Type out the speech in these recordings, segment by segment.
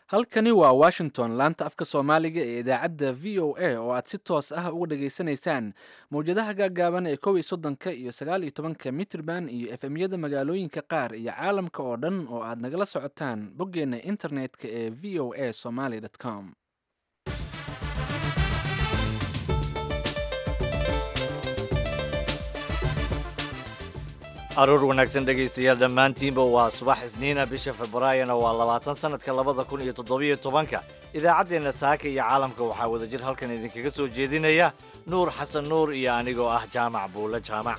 halkani waa washington laanta afka soomaaliga ee idaacadda v o a oo aad si toos ah uga dhageysanaysaan mowjadaha gaagaaban ee kow iyo soddonka iyo sagaal iyo tobanka mitrban iyo efemyada magaalooyinka qaar iyo caalamka oo dhan oo aad nagala socotaan boggeenna internet-ka ee v o a somaly com aruur wanaagsan dhegaystayaal dhammaantiinba waa subax isniina bisha februaayona waa labaatan sannadka labada kun iyo toddobiyo tobanka idaacaddeenna saaka iyo caalamka waxaa wadajir halkan idinkaga soo jeedinaya nuur xasan nuur iyo anigoo ah jaamac buulle jaamac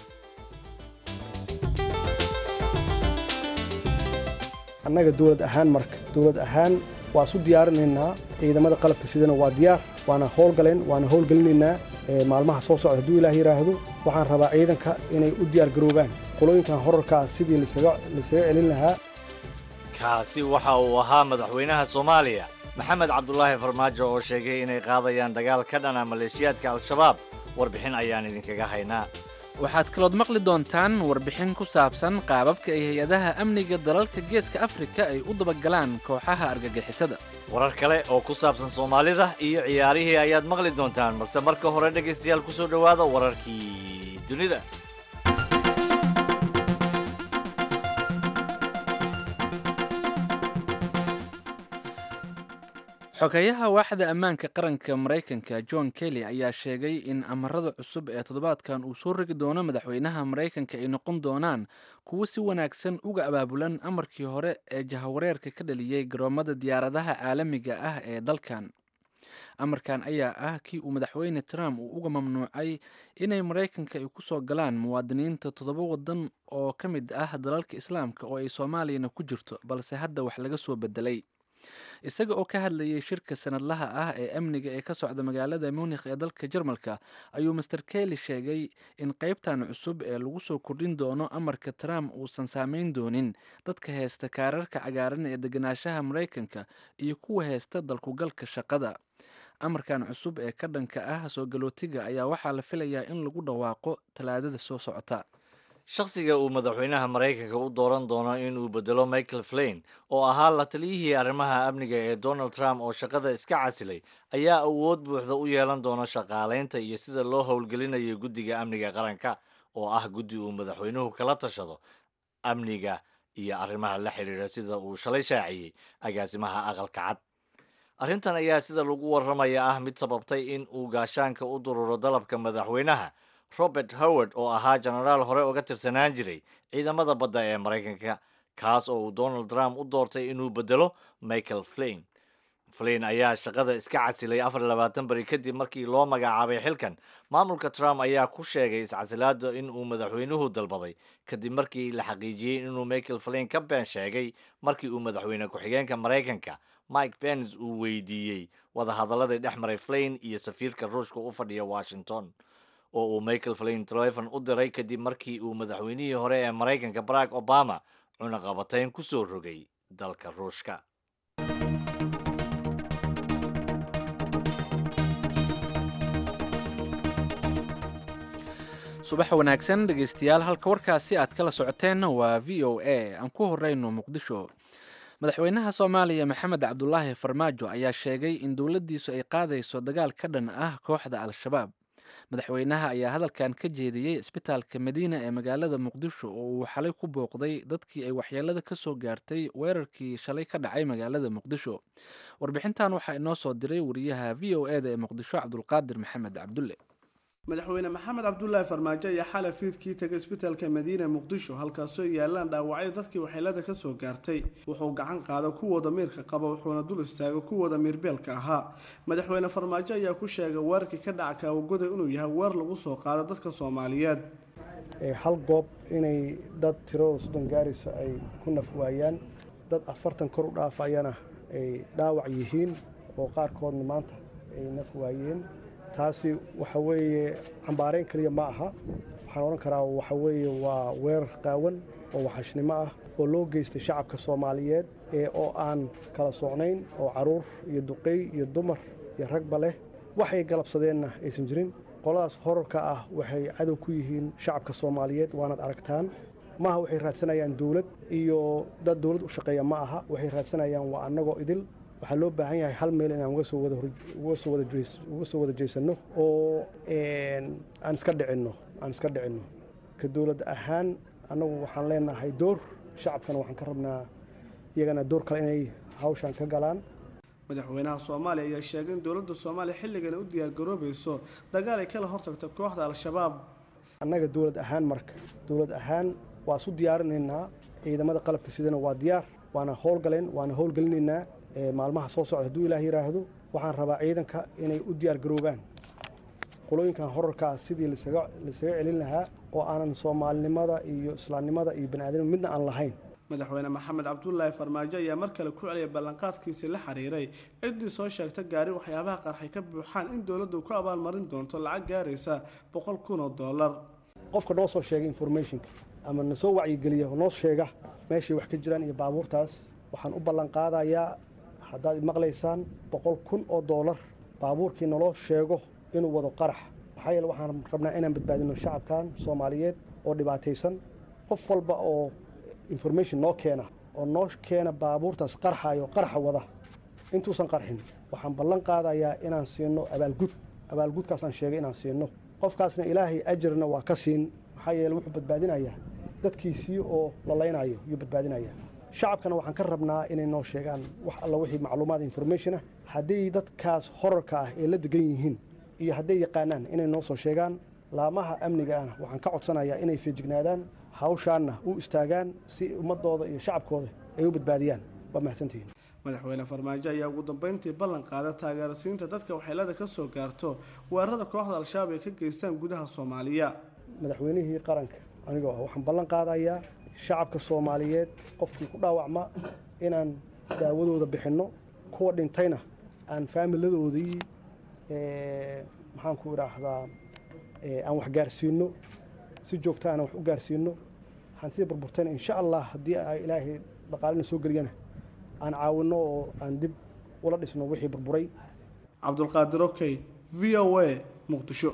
annaga dowlad ahaan marka dowlad ahaan waa isu diyaarinaynaa ciidamada qalabka sidana waa diyaar waana howlgaleen waana howlgelinaynaa maalmaha soo socda hadduu ilaah yidhaahdo waxaan rabaa ciidanka inay u diyaar garoobaan qolooyinkan horarkaa sidii laysaga celin lahaa kaasi waxa uu ahaa madaxweynaha soomaaliya maxamed cabdulaahi farmaajo oo sheegay inay qaadayaan dagaal ka dhana maleeshiyaadka al-shabaab warbixin ayaan idinkaga haynaa waxaad kalood maqli doontaan warbixin ku saabsan qaababka ay hay-adaha amniga dalalka geeska afrika ay u dabagalaan kooxaha argagixisada warar kale oo ku saabsan soomaalida iyo ciyaarihii ayaad maqli doontaan balse marka hore dhegaystayaal ku soo dhowaada wararkii dunida xogeyaha waaxda ammaanka qaranka maraykanka john kelly ayaa sheegay in amarada cusub ee toddobaadkan uu soo rogi doono madaxweynaha maraykanka ay noqon doonaan kuwo si wanaagsan uga abaabulan amarkii hore ee jahawareerka ka dhaliyey garoomada diyaaradaha caalamiga ah ee dalkan amarkan ayaa ah kii uu madaxweyne trump uu uga mamnuucay inay maraykanka ay kusoo galaan muwaadiniinta toddoba wadan oo ka mid ah dalalka islaamka oo ay soomaaliyana ku jirto balse hadda wax laga soo bedelay isaga oo ka hadlayay shirka sanadlaha ah ee amniga ee ka socda magaalada munikh ee dalka jarmalka ayuu master kelly sheegay in qeybtan cusub ee lagu soo kordhin doono amarka trump uusan saameyn doonin dadka heysta kaararka cagaaran ee deganaanshaha maraykanka iyo kuwa heysta dalkugalka shaqada amarkan cusub ee ka dhanka ah soo galootiga ayaa waxaa la filayaa in lagu dhawaaqo talaadada soo socota shakhsiga uu madaxweynaha maraykanka u dooran doono inuu bedelo michael flain oo ahaa la taliyihii arrimaha amniga ee donald trump oo shaqada iska casilay ayaa awood buuxda u yeelan doona shaqaalaynta iyo sida loo howlgelinayo guddiga amniga qaranka oo ah guddi uu madaxweynuhu kala tashado amniga iyo arrimaha la xiriira sida uu shalay shaaciyey agaasimaha aqalka cad arrintan ayaa sida lagu warramaya ah mid sababtay in uu gaashaanka u dururo dalabka madaxweynaha robert howard oo ahaa jenaraal hore uga tirsanaan jiray ciidamada badda ee maraykanka kaas oo uu donald trump u doortay inuu bedelo michael flain flain ayaa shaqada iska casilay afar labaatan beri kadib markii loo magacaabay xilkan maamulka trump ayaa ku sheegay iscasilaada in uu madaxweynuhu dalbaday kadib markii la xaqiijiyey inuu michael flain ka been sheegay markii uu madaxweyne ku-xigeenka maraykanka mike pence uu weydiiyey wadahadaladii dhex maray flain iyo safiirka ruushka u fadhiya washington oo uu michael flain telefon u diray kadib markii uu madaxweynihii hore ee maraykanka barack obama cunaqabatayn ku soo rogay dalka ruushka subax wanaagsan dhegaystayaal halka warkaasi aad kala socoteenna waa v o a aan ku horeyno muqdisho madaxweynaha soomaaliya maxamed cabdulaahi farmaajo ayaa sheegay in dowladdiisu ay qaadayso dagaal ka dhan ah kooxda al-shabaab madaxweynaha ayaa hadalkan ka jeediyey isbitaalka madiina ee magaalada muqdisho oo uu xalay ku booqday dadkii ay waxyeelada ka soo gaartay weerarkii shalay ka dhacay magaalada muqdisho warbixintan waxaa inoo soo diray wariyaha v o eda ee muqdisho cabdulqaadir maxamed cabdulle madaxweyne maxamed cabdulaahi farmaajo ayaa xalay fiidkii tegay isbitaalka madiina muqdisho halkaasoo yaalaan dhaawacyo dadkii waxyeelada ka soo gaartay wuxuu gacan qaado kuwooda miirka qaba wuxuuna dul istaago kuwooda miirbeelka ahaa madaxweyne farmaajo ayaa ku sheegay weerarkii ka dhaca kaawagoda inuu yahay weer lagu soo qaado dadka soomaaliyeed hal goob inay dad tiradooda soddon gaarayso ay ku naf waayaan dad afartan kor u dhaafayana ay dhaawac yihiin oo qaarkoodna maanta ay naf waayeen taasi waxa weeye cambaarayn keliya ma aha waxaan odhan karaa waxa weeye waa weerar qaawan oo waxashnimo ah oo loo geystay shacabka soomaaliyeed ee oo aan kala socnayn oo caruur iyo duqey iyo dumar iyo ragba leh waxay galabsadeenna aysan jirin qoladaas horarka ah waxay cadow ku yihiin shacabka soomaaliyeed waanaad aragtaan maaha waxay raadsanayaan dowlad iyo dad dowlad u shaqeeya ma aha waxay raadsanayaan waa annagoo idil waxaa loo baahan yahay hal meel inaan uga soo wada uga soo wada jees uga soo wada jeesanno oo aan iska dhicinno aan iska dhicinno ka dowlad ahaan annagu waxaan leenahay door shacabkana waxaan ka rabnaa iyagana door kale inay hawshan ka galaan madaxweynaha soomaaliya ayaa sheegay in dowladda soomaaliya xilligan u diyaargaroobayso dagaal ay kala hortagto kooxda al-shabaab annaga dowlad ahaan marka dowlad ahaan waa isu diyaarinaynaa ciidamada qalabka sidana waa diyaar waana howlgaleen waana howlgelinaynaa maalmaha soo socda hadduu ilaah yidhaahdo waxaan rabaa ciidanka inay u diyaar garoobaan qolooyinkan horarkaa sidii lasaga celin lahaa oo aanan soomaalinimada iyo islaamnimada iyo baniaadamnima midna aan lahayn madaxweyne maxamed cabdulaahi farmaajo ayaa mar kale ku celiyay ballanqaadkiisii la xiriiray ciddii soo sheegta gaari waxyaabaha qarxay ka buuxaan in dowladdu ku abaalmarin doonto lacag gaaraysa boqol kun oo dollar qofka noo soo sheega informationka ama na soo wacyigeliya noo sheega meeshay wax ka jiraan iyo baabuurtaas waxaan u ballanqaadayaa haddaad maqlaysaan boqol kun oo dollar baabuurkii naloo sheego inuu wado qarax maxaa yeele waxaan rabnaa inaan badbaadino shacabkan soomaaliyeed oo dhibaataysan qof walba oo information noo keena oo noo keena baabuurtaas qarxayo qarxa wada intuusan qarxin waxaan ballan qaadayaa inaan siino abaalgud abaalgudkaasaan sheegay inaan siino qofkaasna ilaahay ajarna waa ka siin maxaa yeele wuxuu badbaadinayaa dadkiisii oo lalaynayo yuu badbaadinayaa shacabkana waxaan ka rabnaa inay noo sheegaan wax alla wixii macluumaad information ah hadday dadkaas horarka ah ee la degan yihiin iyo hadday yaqaanaan inay noo soo sheegaan laamaha amniga ahna waxaan ka codsanayaa inay feejignaadaan hawshaanna u istaagaan si ummadooda iyo shacabkooda ay u badbaadiyaan waa mahadsantihiin madaxweyne farmaajo ayaa ugu dambeyntii ballan qaada taageerasiinta dadka waxyeelada ka soo gaarto weerarada kooxda al-shabaab ay ka geystaan gudaha soomaaliya madaxweynihii qaranka anigoo ah waxaan ballan qaadayaa shacabka soomaaliyeed qofkii ku dhaawacma inaan daawadooda bixinno kuwa dhintayna aan faamiladoodii maxaan ku idhaahdaa aan wax gaarsiino si joogta aan wax u gaarsiino hantida burburtayna insha allah haddii ay ilaahay dhaqaalina soo geliyana aan caawinno oo aan dib ula dhisno wixii burburay cabdulqaadir okey v o a muqdisho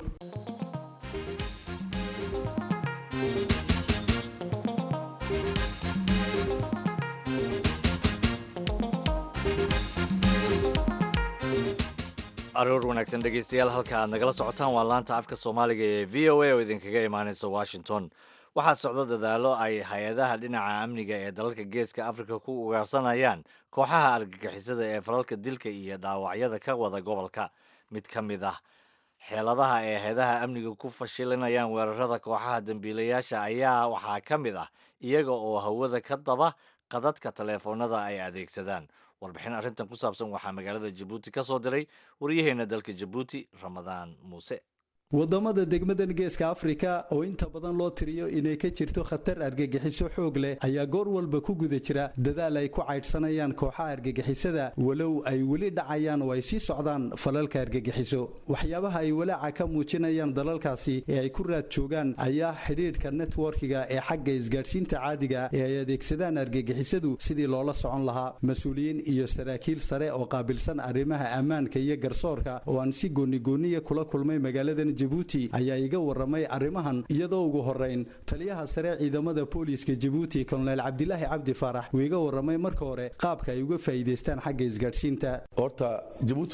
aroor wanaagsan dhegaystayaal halka aad nagala socotaan waa laanta afka soomaaliga ee v o a oo idinkaga imaanaysa washington waxaad socdo dadaalo ay hay-adaha dhinaca amniga ee dalalka geeska afrika ku ugaarsanayaan kooxaha argagixisada ee falalka dilka iyo dhaawacyada ka wada gobolka mid ka mid ah xeeladaha ay hay-adaha amniga ku fashilinayaan weerarada kooxaha dembiilayaasha ayaa waxaa ka mid ah iyaga oo hawada ka daba qadadka taleefoonada ay adeegsadaan warbixin arrintan ku saabsan waxaa magaalada jabuuti ka soo diray waryaheena dalka jabuuti ramadaan muuse wadamada degmadan geeska afrika oo inta badan loo tiriyo inay ka jirto khatar argagixiso xoog leh ayaa goor walba ku guda jira dadaal ay ku caydhsanayaan kooxaha argagixisada walow ay weli dhacayaan oo ay sii socdaan falalka argagixiso waxyaabaha ay walaaca ka muujinayaan dalalkaasi ee ay ku raad joogaan ayaa xidhiidhka networkiga ee xagga isgaadhsiinta caadiga ee ay adeegsadaan argagixisadu sidii loola socon lahaa mas-uuliyiin iyo saraakiil sare oo qaabilsan arrimaha ammaanka iyo garsoorka oo aan si goonigooniya kula kulmay magaaladan jabuuti ayaa iga waramay arrimahan iyadoo ugu horeyn taliyaha sare ciidamada booliiska jabuuti kolonel cabdilaahi cabdi faarax uu iga waramay marka hore qaabka ay uga faa'iidaystaan xagga isgaadhsiinta horta jabuuti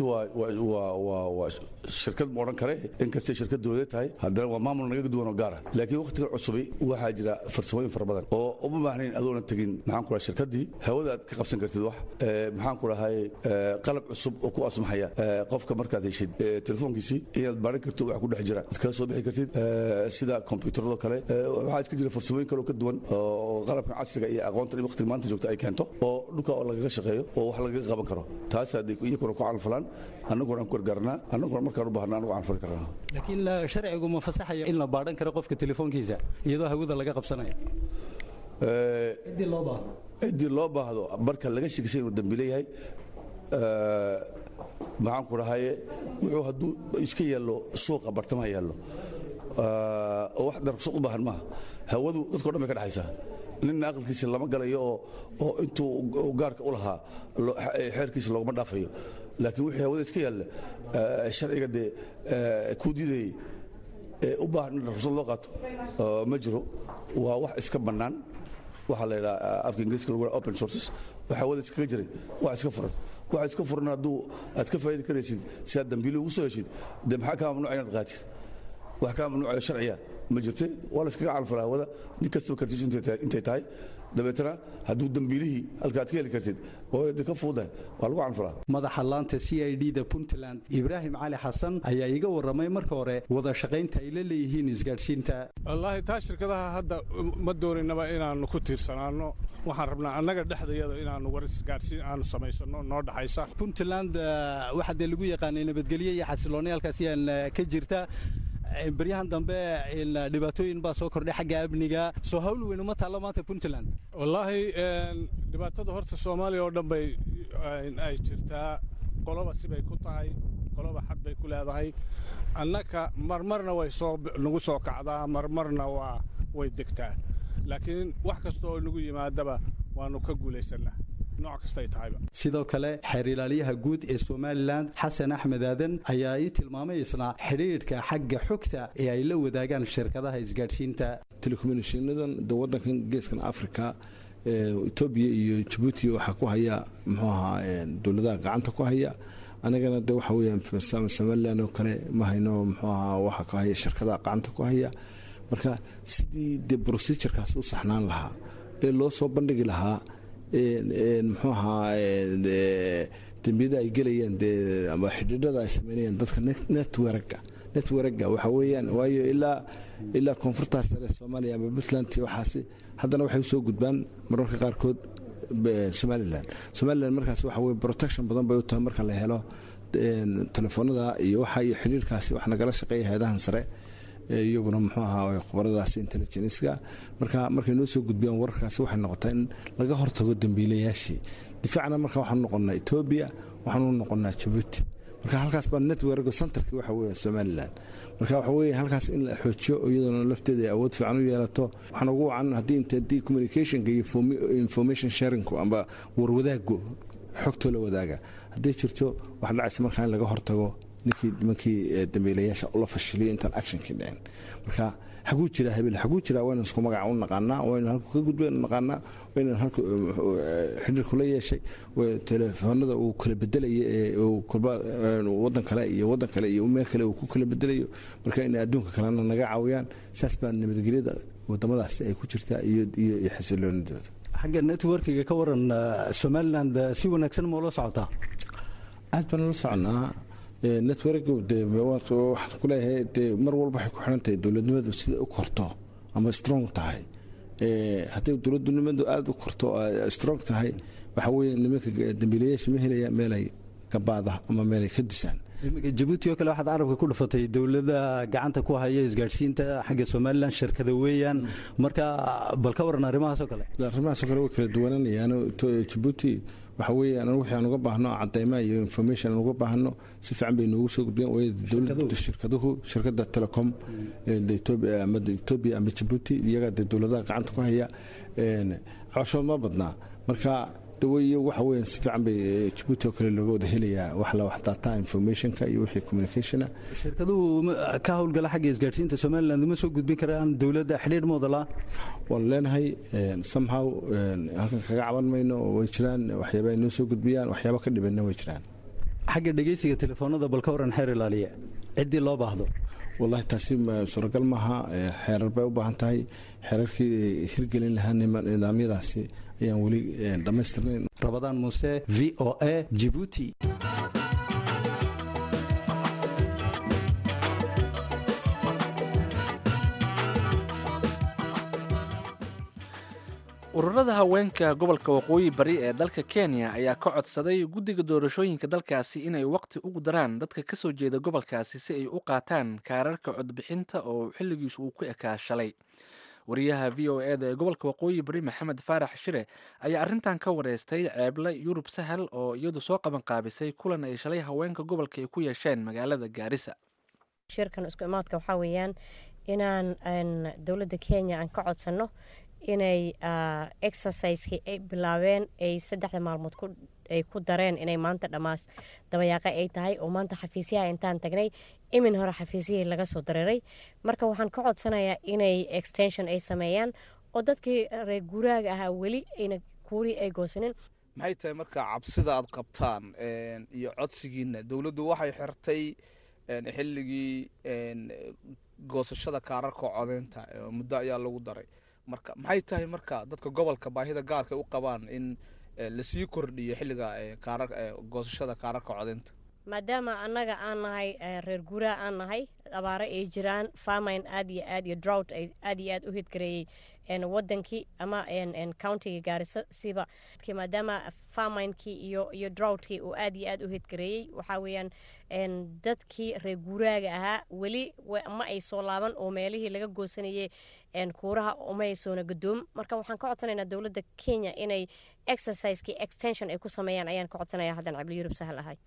waa shirkad ma odhan kare inkastay shirkad dowladeed tahay haddana waa maamul naga duwan oo gaara laakiin wakhtiga cusubi waxaa jira farsamooyin fara badan oo uma baahnayn adoona tegin maxaan ku dhahay shirkaddii hawada aad ka qabsan kartid wax maxaan ku dhahay qalab cusub oo ku asmaxaya qofka markaad heshid telefoonkiisii inaad baaran karto wax ku dhex jira ad kala soo bixi kartid sida kombyuutarado kale waxaa iska jira farsamooyin kale oo ka duwan oo qalabka casriga iyo aqoontan waqtiga maanta joogta ay keento oo dhulka oo lagaga shaqeeyo oo wax lagaga qaban karo taas iyakuna ku canfalaan annaguna aan ku gargaarnaa annaguna markaan u baahna anagu canfali karnaa laakiin sharcigu ma fasaxaya in la baadhan karo qofka telefoonkiisa iyadoo hawada laga qabsanaya ciddii loo baahdo ciddii loo baahdo marka laga shekisay inuu dambi leeyahay maxaan ku dhahaye wuxuu hadduu iska yaallo suuqa bartamaha yaallo oo wax darqsad u baahan maaha hawadu dadko dhan bay ka dhexaysaa ninna aqalkiisa lama galayo oo oo intuu gaarka u lahaa xeerkiisa loogama dhaafayo laakiin wixii hawada iska yaalla sharciga dee kuu diidayey ee u baahan in ruqsad loo qaato ma jiro waa wax iska bannaan waxaa la yidhaha afka ingiriiska lagu open sources waxaa wada iskaga jiray wax iska furan wax iska furan hadduu aad ka faa'idi karaysid si aad dambiili ugu soo heshid dee maxaa kaa mamnuuca inaad qaatid wax kaa mamnuucaya sharciya ma jirte waa la iskaga calfalaa hawada nin kastaba kartiisu intay tahay dabeetana hadduu dambiilihii halkaad ka heli kartid oo ka fuudahay waa lagu calfalaa madaxa laanta c i d da puntland ibraahim cali xasan ayaa iga warramay marka hore wada shaqaynta ay la leeyihiin isgaadhsiinta wallaahi taa shirkadaha hadda ma dooninaba inaannu ku tiirsanaanno waxaan rabnaa annaga dhexdayada inaannu war isgaadhsiin aanu samaysanno noo dhaxaysa puntland waxaa dee lagu yaqaanay nabadgelyo iyo xasiloonni halkaas yaan ka jirta baryahan dambe dhibaatooyin baa soo kordhay xagga amniga soo hawl weyn uma taallo maanta puntland wallaahi dhibaatada horta soomaaliya oo dhan bay ay jirtaa qoloba sibay ku tahay qoloba xad bay ku leedahay annaka marmarna way soo nagu soo kacdaa marmarna waa way degtaa laakiin wax kasta oo nagu yimaadaba waannu ka guulaysannaa nooc kastay tahayba sidoo kale xeer ilaaliyaha guud ee somalilan xasan axmed aadan ayaa ii tilmaamay isna xidhiidhka xagga xogta ee ay la wadaagaan shirkadaha isgaadhsiinta telecommunikationadan de waddankan geeskan africa etoobiya iyo jabuuti waxaa ku haya muxuu ahaa dowladaha gacanta ku haya anagana de waxa weeyaan somalilan oo kale ma hayno muxuu ahaa waxa ku haya shirkadaha gacanta ku haya marka sidii dee procedurekaas u saxnaan lahaa ee loo soo bandhigi lahaa muxuu ahaa dembiyada ay gelayaan dee ama xidhiidhada ay sameynayaan dadka netwerka netwerka waxa weeyaan waayo ilaa ilaa koonfurtaas sare soomaaliya ama puntland iyo waxaasi haddana waxay usoo gudbaan mararka qaarkood somalilan somalilan markaas waxa weye protection badan bay u tahay marka la helo telefoonada iyo waxa iyo xidhiirkaasi wax nagala shaqeeya hay-adahan sare iyaguna muxuu ahaa khubaradaas intelligenska marka markay noo soo gudbiyaan wararkaasi waxay noqotaa in laga hortago dambiilayaashii difaacna marka waxaanu noqonnaa etoobiya waxaanu noqonnaa jabuuti marka halkaas baa netwerk centerki waxa weeye somalilan marka waxa weeye halkaas in la xoojiyo iyadoona lafteeda ay awood fiican u yeelato waxaan ugu wacan haddii inta haddii communicationka iyo information sharingku amba warwadaagu xogtoo la wadaaga hadday jirto waxa dhacaysa markaa in laga hortago ninkii nimankii dambiilayaasha la fashiliyo intaan actionkii dhicin marka xaguu jira habel xaguu jira waynu isku magaca u naqaanaa waynu halku ka gudbaynu naqaanaa waynu halku xidhiirku la yeeshay telefoonada uu kala bedelaya ee uu kolba waddan kale iyo waddan kale iyo meel kale uu ku kala bedelayo marka inay adduunka kalena naga caawiyaan saas baa nabadgelyada wadamadaasi ay ku jirtaa iyo iyo xasiloonidooda xagga networkiga ka waran somaliland si wanaagsan ma ula socotaa aad baan ula soconaa network de waxaan ku leeyahay dee mar walba waxay ku xidhan tahay dowladnimadu sida u korto ama strong tahay hadday dowladnimadu aada u korto strong tahay waxa weeye nimanka dambiilayaasha ma helaya meelay gabaada ama meelay ka dusaan jabuuti oo kale waxaad carabka ku dhufatay dowladda gacanta ku haya isgaadhsiinta xagga somalilan shirkada weeyaan marka bal ka waran arrimahaas oo kale arrimahaas oo kale way kala duwananayaan jabuuti waxa weeye anagu wixii aan uga baahno cadeyma iyo information aan uga baahno si fiican bay noogu soo gudbiyeen waayo dowladda shirkaduhu shirkadda telecom etoobiya ama etoobiya ama jabuuti iyagaa dee dowladaha gacanta ku haya cabashood ma badnaa marka daweyo waxa weeyaan si fiican bay jabuuti oo kale looga wada helayaa wax la wax data informationka iyo wixii communicationa shirkaduhu ka howlgala xagga isgaadhsiinta somaliland uma soo gudbin karaan dowladda xidhiir moodala waan leenahay somehow halkan kaga caban mayno way jiraan waxyaaba ay noo soo gudbiyaan waxyaaba ka dhibanna way jiraan xagga dhegeysiga telefoonada bal ka waran xeer ilaaliya ciddii loo baahdo wallahi taasi suuragal maaha xeerar bay u baahan tahay xeerarkii hirgelin lahaa nidaamyadaasi ayaan weli dhammaystirnayn rabadaan muuse v o a jibuuti ururada haweenka gobolka waqooyi bari ee dalka kenya ayaa ka codsaday guddiga doorashooyinka dalkaasi inay waqti ugu daraan dadka ka soo jeeda gobolkaasi si ay u qaataan kaararka codbixinta oo xilligiisu uu ku ekaa shalay wariyaha v o e da ee gobolka waqooyi bari maxamed faarax shire ayaa arrintan ka wareystay ceeble yurub sahal oo iyadu soo qaban qaabisay kulan ay shalay haweenka gobolka ay ku yeesheen magaalada gaarisa shirkan isku imaadka waxaa weeyaan inaan dowladda kenya aan ka codsanno inay exerciseki ay bilaabeen ay saddexda maalmood ay ku dareen inay maanta dhammaas dabayaaqe ay tahay oo maanta xafiisyaha intaan tagnay imin hore xafiisyahii laga soo dareeray marka waxaan ka codsanayaa inay extension ay sameeyaan oo dadkii reer guuraaga ahaa weli ayna kuurii ay goosanin maxay tahay marka cabsida aad qabtaan iyo codsigiina dowladdu waxay xirtay xilligii goosashada kaararka codeynta muddo ayaa lagu daray marka maxay tahay marka dadka gobolka baahida gaarka u qabaan in lasii kordhiyo xilliga goosashada kaararka codeynta maadaama annaga aan nahay reer guuraha aan nahay abaaro ay jiraan farmine aad iyo aad iyo drought ay aad iyo aad u hidgareeyey wadankii ama countiga gaariso siba maadaama farminekii iyo iyo droughtkii uu aad iyo aad u hidgareeyey waxaa weeyaan dadkii reer guuraaga ahaa weli ma ay soo laaban oo meelihii laga goosanayey kuuraha uma ay soona gadoom marka waxaan ka codsanaynaa dowladda kenya inay exercisekii extension ay ku sameeyaan ayaan ka codsanaya haddan cabli yurub sahal ahay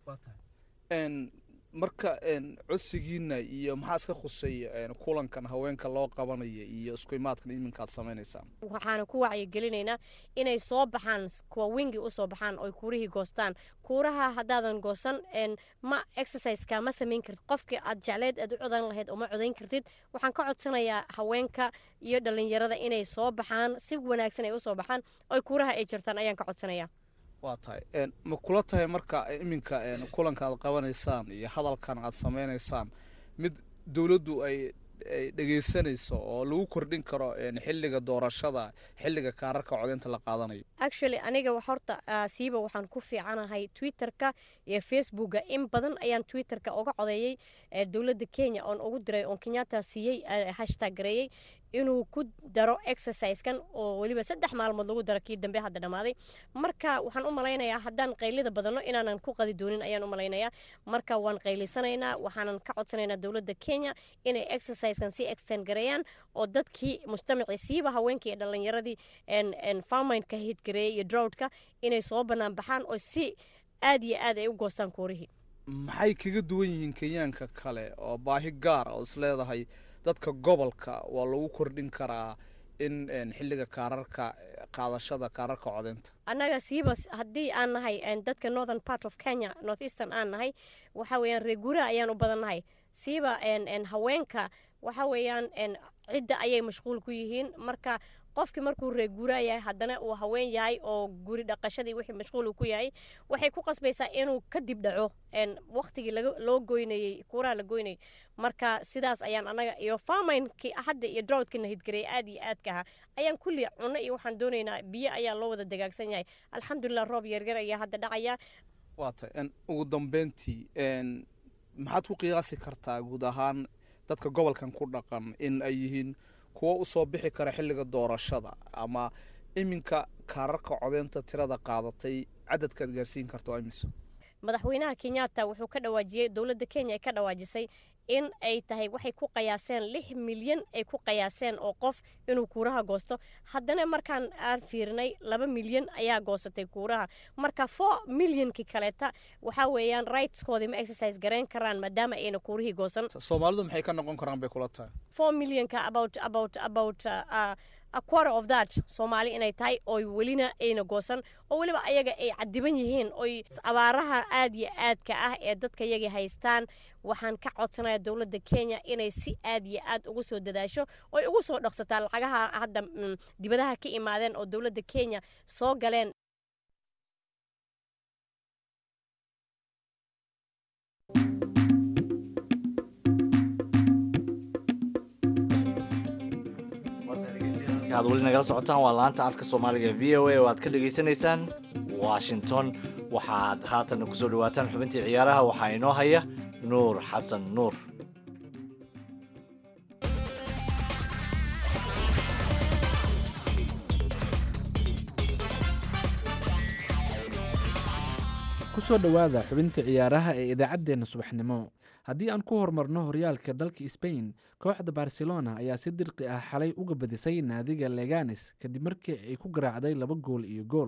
marka codsigiina iyo maxaa iska khusay kulankan haweenka loo qabanaya iyo isku imaadkan iminka aad samaynaysaan waxaana ku wacyigelinaynaa inay soo baxaan kuwa wingi usoo baxaan oy kuurihii goostaan kuuraha haddaadan goosan ma exerciseka ma samayn kartid qofkii aad jecleed aad u codan lahayd oo ma codayn kartid waxaan ka codsanayaa haweenka iyo dhalinyarada inay soo baxaan si wanaagsan ay usoo baxaan oy kuuraha ay jirtaan ayaan ka codsanaya waa tahay ma kula tahay marka iminka kulanka aad qabanaysaan iyo hadalkan aad samaynaysaan mid dowladdu ay dhegeysanayso oo lagu kordhin karo xilliga doorashada xilliga kaararka codeynta la qaadanayo actually aniga horta siiba waxaan ku fiicanahay twitterka iyo facebooka in badan ayaan twitterka uga codeeyey dowladda kenya oon ugu diray oon kenyatta siiyey hashtag gareeyey inuu ku daro exerciskan oo weliba saddex maalmood lagu daro kii dambe hadda dhammaaday marka waxaan u malaynayaa haddaan qaylida badanno inaanan ku qadi doonin ayaan u malaynayaa marka waan qaylisanaynaa waxaanan ka codsanaynaa dowladda kenya inay exerciskan sii extend gareeyaan oo dadkii mujtamacii siiba haweenkii iyo dhallinyaradii farmineka hidgareeyay iyo droughtka inay soo bannaan baxaan oo si aad iyo aad ay u goostaan kuurihii maxay kaga duwan yihiin kenyaanka kale oo baahi gaar oo is leedahay dadka gobolka waa lagu kordhin karaa in xilliga kaararka qaadashada kaararka codeynta annaga siiba haddii aan nahay dadka northern part of kenya north eastern aan nahay waxa weeyaan reeguuraha ayaan u badannahay siiba haweenka waxa weeyaan cidda ayay mashquul ku yihiin marka qofkii markuu reeguuraa yahay haddana uu haween yahay oo guri dhaqashadii wixii mashquul ku yahay waxay ku qasbaysaa inuu kadib dhaco waktigii loo goynayey kuuraha la goynayay marka sidaas ayaan anaga iyo farminkii hadda iyo droughtkina hidgareey aad iyo aadka ahaa ayaan kulli cunno iyo waxaan doonaynaa biyo ayaa loo wada dagaagsan yahay alxamdulilah roob yaryar ayaa hadda dhacaya waa tay ugu dambeyntii maxaad ku qiyaasi kartaa guud ahaan dadka gobolkan ku dhaqan in ay yihiin kuwo usoo bixi kara xilliga doorashada ama iminka kaararka codeynta tirada qaadatay cadadkaad gaarsiin karta imise madaxweynaha kenyatta wuxuu ka dhawaajiyey dowladda kenya ay ka dhawaajisay in ay tahay waxay ku qayaaseen lix milyan ay ku qayaaseen oo qof inuu kuuraha goosto haddana markaan aan fiirinay laba milyan ayaa goosatay kuuraha marka four milyankii kaleeta waxaa weeyaan rightskoodii ma exercise garayn karaan maadaama ayna kuurihii goosan soomaalidu maxay ka noqon karaan bay kula tahay four millyanka about about about uh, a quarter of that soomaali inay tahay oy welina ayna goosan oo weliba ayaga ay cadiban yihiin oy abaaraha aad iyo aadka ah ee dadka yagii haystaan waxaan ka codsanaya dowladda kenya inay si aad iyo aad ugu soo dadaasho oy ugu soo dhaqsataa lacagaha hadda dibadaha ka imaadeen oo dowladda kenya soo galeen aad weli nagala socotaan waa laanta afka soomaaliga v o a oo aad ka dhegaysanaysaan washington waxaad haatan ku soo dhawaataan xubintii ciyaaraha waxaa inoo haya nuur xasan nuur kusoo dhowaada xubinta ciyaaraha ee idaacaddeenna subaxnimo haddii aan ku horumarno horyaalka dalka sbain kooxda barcelona ayaa si dirqi ah xalay uga badisay naadiga leganes kadib markii ay ku garaacday laba gool iyo gool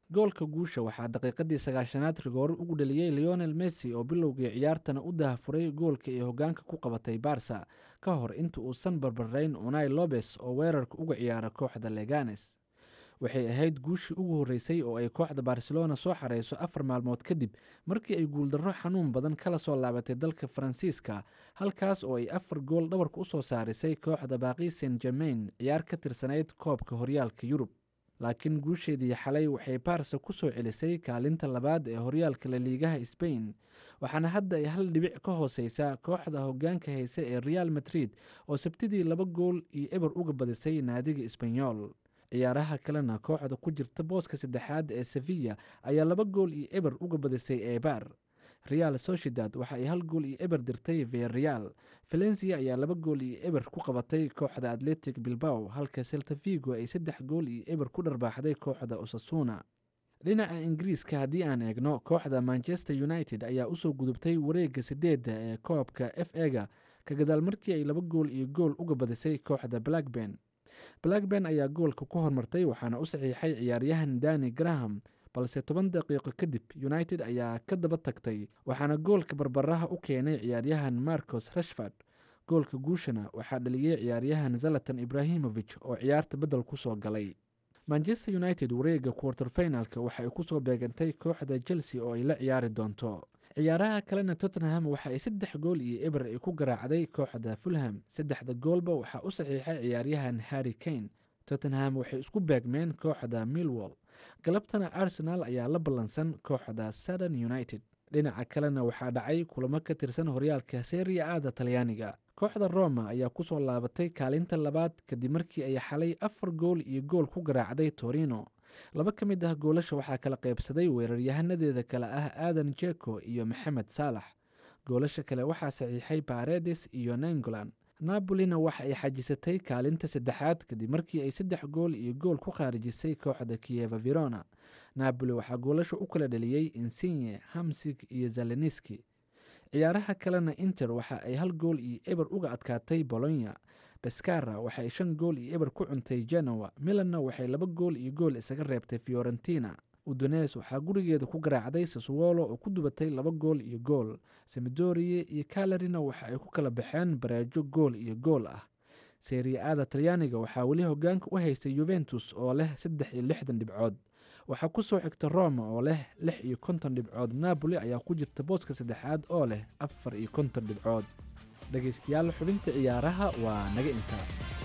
goolka guusha waxaa daqiiqadii sagaashanaad rigoore ugu dhaliyey leonel messi oo bilowgii ciyaartana u dahafuray goolka ay hogaanka ku qabatay barsa ka hor inta uusan barbarayn unai lobes oo weerarka uga ciyaara kooxda leganes waxay ahayd guushii ugu horreysay oo ay kooxda barcelona soo xareyso afar maalmood kadib markii ay guuldarro xanuun badan kala soo laabatay dalka faransiiska halkaas oo ay afar gool dhabarka u soo saarisay kooxda baaqi saint germain ciyaar ka tirsanayd koobka horyaalka yurub laakiin guusheedii xalay waxay baarsa ku soo celisay kaalinta labaad ee horyaalka laliigaha sbain waxaana hadda ay hal dhibic ka hooseysaa kooxda hogaanka hayse ee real madrid oo sabtidii laba gool iyo eber uga badisay naadiga isbanyol ciyaaraha kalena kooxda ku jirta booska saddexaad ee sevilla ayaa laba gool iyo eber uga badisay eebar real sociedad waxa ay hal gool iyo eber dirtay vereal valencia ayaa laba gool iyo eber ku qabatay kooxda atletic bilbao halka selta vigo ay saddex gool iyo eber ku dharbaaxday kooxda osasuna dhinaca ingiriiska haddii aan eegno kooxda manchester united ayaa usoo gudubtay wareega sideedda ee koobka f ega ka gadaal markii ay laba gool iyo gool uga badisay kooxda blackburn blackburn ayaa goolka ku hormartay waxaana u saxiixay ciyaaryahan dani graham balse toban daqiiqo kadib united ayaa ka daba tagtay waxaana goolka barbaraha u keenay ciyaaryahan marcos rashford goolka guushana waxaa dhaliyey ciyaaryahan zalatan ibrahimovic oo ciyaarta beddel ku soo galay manchester united wareega quarter finalka waxa ay kusoo beegantay kooxda chelsea oo ay la ciyaari doonto ciyaaraha kalena tottenham waxa ay saddex gool iyo eber ay ku garaacday kooxda fulham saddexda goolba waxaa u saxiixay ciyaaryahan harry kane tottenham waxay isku beegmeen kooxda millwall galabtana arsenal ayaa la ballansan kooxda southern united dhinaca kalena waxaa dhacay kulamo ka tirsan horyaalka seria aada talyaaniga kooxda roma ayaa kusoo laabatay kaalinta labaad kadib markii ay xalay afar gool iyo gool ku garaacday torino laba ka mid ah goolasha waxaa kala qaybsaday weeraryahanadeeda kale ah aadan jeko iyo maxamed saalax goolasha kale waxaa saxiixay baredes iyo nangolan nabolina waxa ay xajisatay kaalinta saddexaad kadib markii ay saddex gool iyo gool ku khaarijisay kooxda kiyeva verona napoli waxaa goolasha u kala dhaliyey insigne hamsig iyo zeleniski ciyaaraha kalena inter waxa ay hal gool iyo eber uga adkaatay bolonya baskara waxa ay shan gool iyo eber ku cuntay genoa milanna waxay laba gool iyo gool isaga reebtay fiorentina udones waxaa gurigeeda ku garaacday saswolo oo ku dubatay laba gool iyo gool samidorie iyo kalarina waxa ay ku kala baxeen bareejo gool iyo gool ah seria-aada talyaaniga waxaa weli hogaanka u haystay yuventus oo leh saddex iyo lixdan dhibcood waxaa ku soo xigta roma oo leh lix iyo konton dhibcood napoli ayaa ku jirta booska saddexaad oo leh afar iyo konton dhibcood dhegaystayaal xubinta ciyaaraha waa naga intaa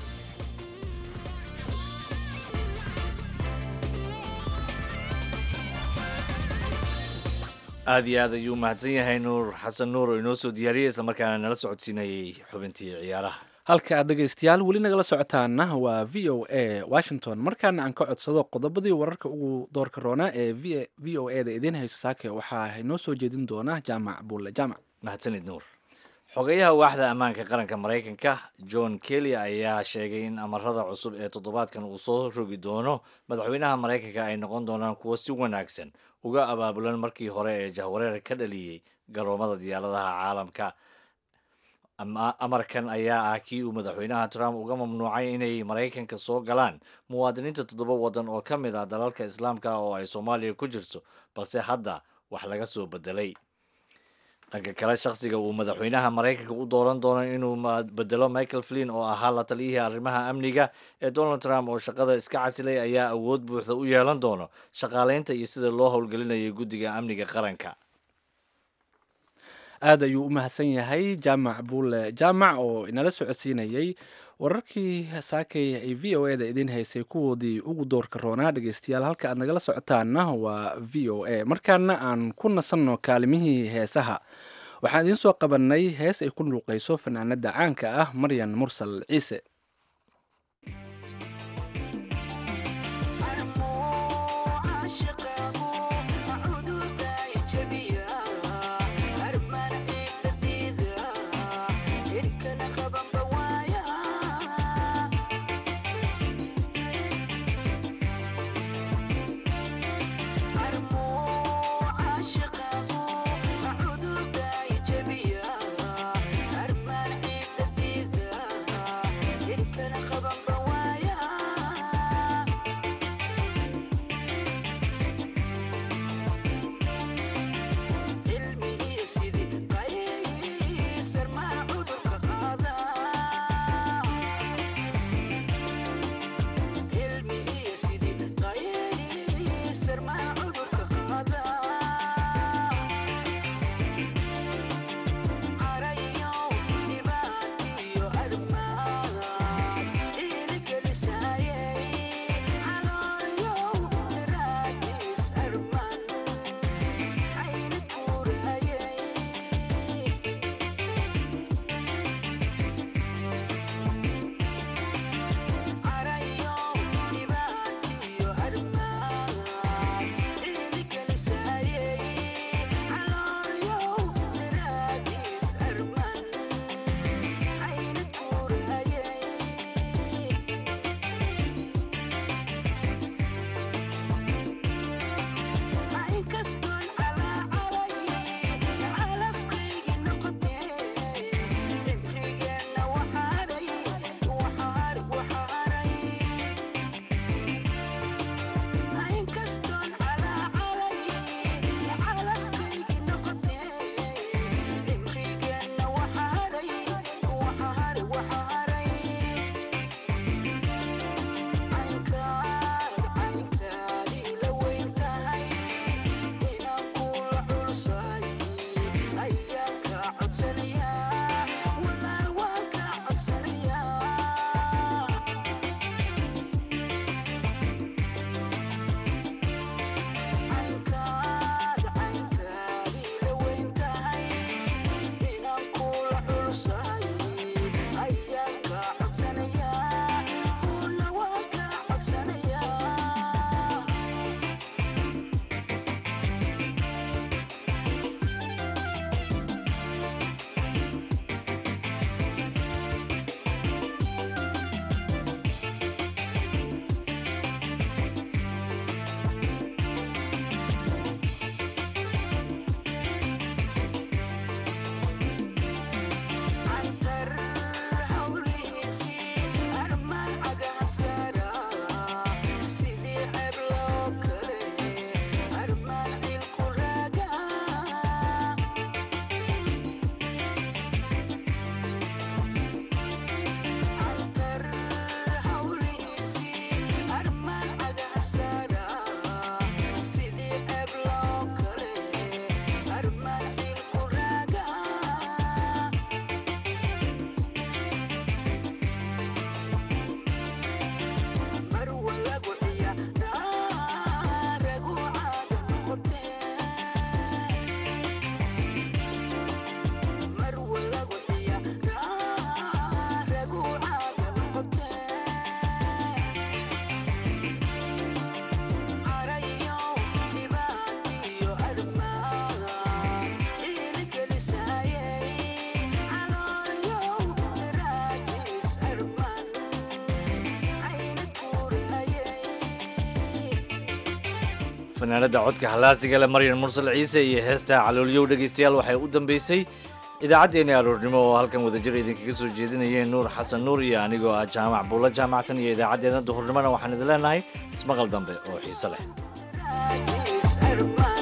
aada iyo aad ayuu mahadsan yahay nuur xasan nuur oo inoo soo diyaariyey islamarkaana nala socodsiinayey xubintii ciyaaraha halka aad dhegaystayaal weli nagala socotaana waa v o a washington markaana aan ka codsado qodobadii wararka ugu doorka roonaa ee v o e da idiin hayso saake waxaa inoo soo jeedin doona jaamac buulle jaamac mahadsanid nuur xogeyaha waaxda ammaanka qaranka maraykanka john kelly ayaa sheegay in amarada cusub ee toddobaadkan uu soo rogi doono madaxweynaha maraykanka ay noqon doonaan kuwo si wanaagsan uga abaabulan markii hore ee jahwareer ka dhaliyey garoomada diyaaradaha caalamka amarkan ayaa ah kii uu madaxweynaha trump uga mamnuucay inay maraykanka soo galaan muwaadiniinta toddoba waddan oo ka mid ah dalalka islaamka oo ay soomaaliya ku jirto balse hadda wax laga soo bedelay dhanka kale shakhsiga uu madaxweynaha maraykanka u dooran doono inuu bedelo michael flin oo ahaa la taliyihii arrimaha amniga ee donald trump oo shaqada iska casilay ayaa awood buuxda u yeelan doono shaqaaleynta iyo sida loo howlgelinayay guddiga amniga qaranka aada ayuu u mahadsan yahay jaamac buule jaamac oo inala socodsiinayey wararkii saakay ay v o e da idiin haysay kuwoodii ugu doorka roonaa dhegeystayaal halka aad nagala socotaanna waa v o a markaana aan ku nasanno kaalimihii heesaha waxaan idiin soo qabanay hees ay ku nuuqayso fanaanada caanka ah maryan mursal ciise Yeah. fanaanada codka halaasiga leh maryan mursal ciise iyo heesta caloolyow dhegaystayaal waxay u dambeysay idaacaddeenni aroornimo oo halkan wadajir idinkaga soo jeedinayeen nuur xasan nuur iyo anigoo ah jaamac buulla jaamactan iyo idaacaddeena duhurnimona waxaan idin leenahay ismaqal dambe oo xiise leh